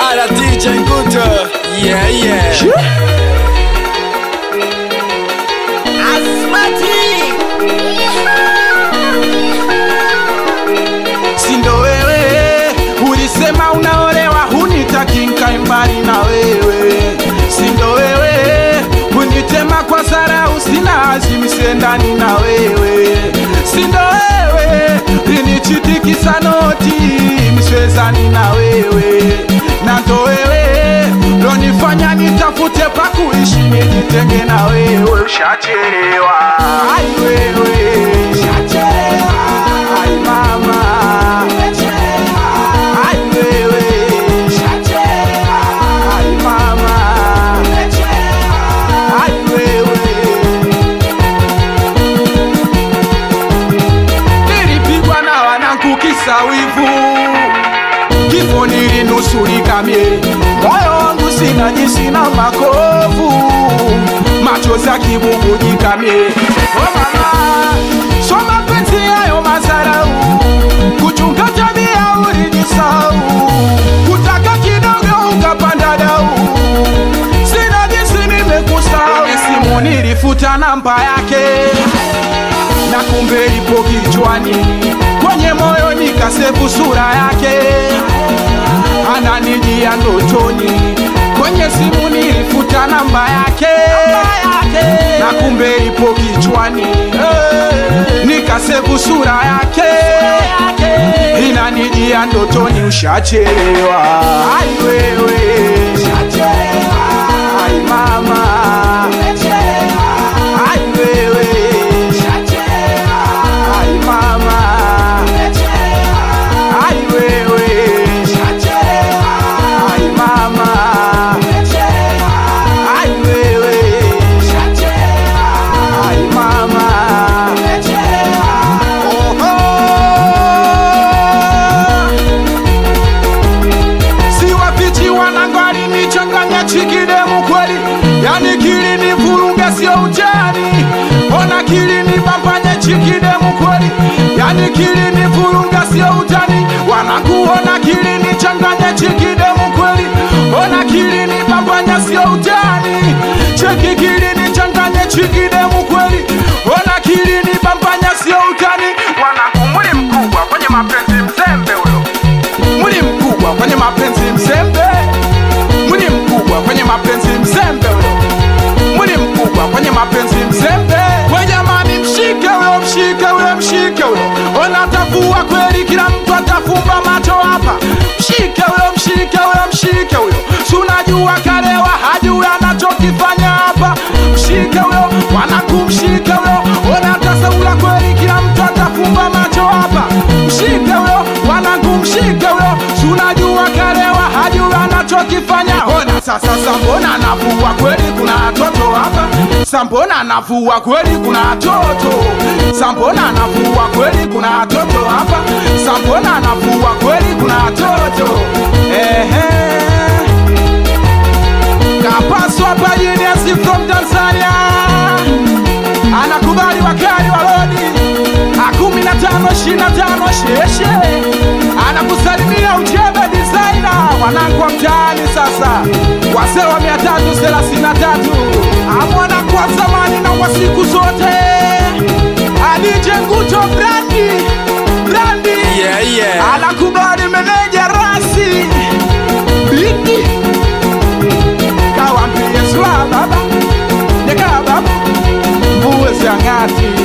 Bada DJ Nguto. Yeah, yeah. sindo wewe ulisema unaolewa hunitaki nkae mbali na wewe sindo wewe unitema kwa sarau sina azimise ndani na wewe sindo wewe linichitikisa noti miswezani na wewe na ndo wewe lonifanya nitafute pa kuishi nijitenge na wewe ushachelewa ai wewe ushachelewa ai mama ai wewe ushachelewa ai mama ai wewe nilipigwa na wanangu kisa wivu kifo nilinusurika mie moyo wangu sina jinsi na makovu machozi akibubujika mie oh mama so mapenzi yayo mazarau kuchunga tabia ulijisau kutaka kidogo ukapanda dau sina jinsi nimekusau simu nilifuta namba yake na kumbe ipo kichwani kwenye moyo nikasefu sura yake ananijia ndotoni kwenye simu nilifuta namba yake na kumbe ipo kichwani nikasefu sura yake inanijia ndotoni ushachelewa ai wewe ai mama ai wewe ai mama ai wewe ai mama ai wewe ai mama Oho. siwapichi wanangwali nichanganya chikidemu kweli yani kili ni vuruga sio utani ona kili ni bambanye chikidemu kweli yani kili ni vuruga sio utani wanakuona kili ni changanya chikidemu kweli ona kili ni bambanye sio utani cheki kili ni changanya chikidemu kweli ona kili ni bambanye sio utani wanakumuli mkubwa kwenye mapenzi mzembe huyo mwili mkubwa kwenye mapenzi mzembe mwili mkubwa kwenye mapenzi mzembe huyo mwili mkubwa kwenye mapenzi mzembe we jamani mshike huyo mshike huyo mshike huyo ona tavua kweli kila mtu atafumba macho hapa mshike huyo mshike huyo mshike huyo sunajua kalewa hajui anachokifanya hapa mshike huyo wanakumshike huyo ona tasaula kweli kila mtu atafumba macho hapa mshike huyo wanakumshike huyo sunajua kalewa hajui anachokifanya ona sasa sambona navua kweli kuna watoto hapa sambona navua kweli kuna watoto sambona navua kweli kuna watoto hapa sambona navua kweli kuna watoto ehe kapaswa pajiniasi from tanzania anakubali wakali wa lodi akumi na tano ishirini na tano sheshe anakusalimia uchebe designer wanangu wa mtaani sasa wazee wa mia tatu thelathini na tatu amwana kwa zamani na wa siku zote adije nguto brandi brandi Yeah, yeah. anakubali meneja rasi biki kawambie sula baba nyekaa baba mbuwe ziangati